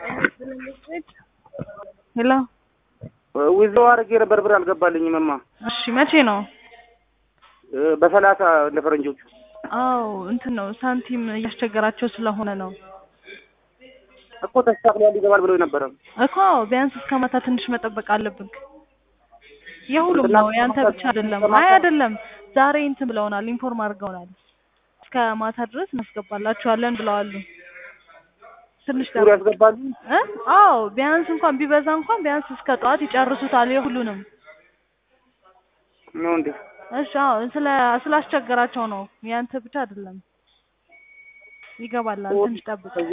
ሄሎ ዊዝድሮ አድርጌ ነበር ብር አልገባልኝም። እማ እሺ፣ መቼ ነው? በሰላሳ እንደ ፈረንጆቹ አዎ እንትን ነው ሳንቲም እያስቸገራቸው ስለሆነ ነው እኮ ተስተካክሏል ይገባል ብለው ነበረ እኮ ቢያንስ እስከ ማታ ትንሽ መጠበቅ አለብን። የሁሉም ነው ያንተ ብቻ አይደለም። አይ አይደለም፣ ዛሬ እንትን ብለውናል፣ ኢንፎርም አድርገውናል። እስከ ማታ ድረስ እናስገባላችኋለን ብለዋሉ። ትንሽ ሱሪ ያስገባሉ። እ አዎ ቢያንስ እንኳን ቢበዛ እንኳን ቢያንስ እስከ ጠዋት ይጨርሱታል የሁሉንም። ነው እንዴ? እሺ አዎ ስለ ስላስቸገራቸው ነው ያንተ ብቻ አይደለም። ይገባላል፣ ትንሽ ጠብቅ።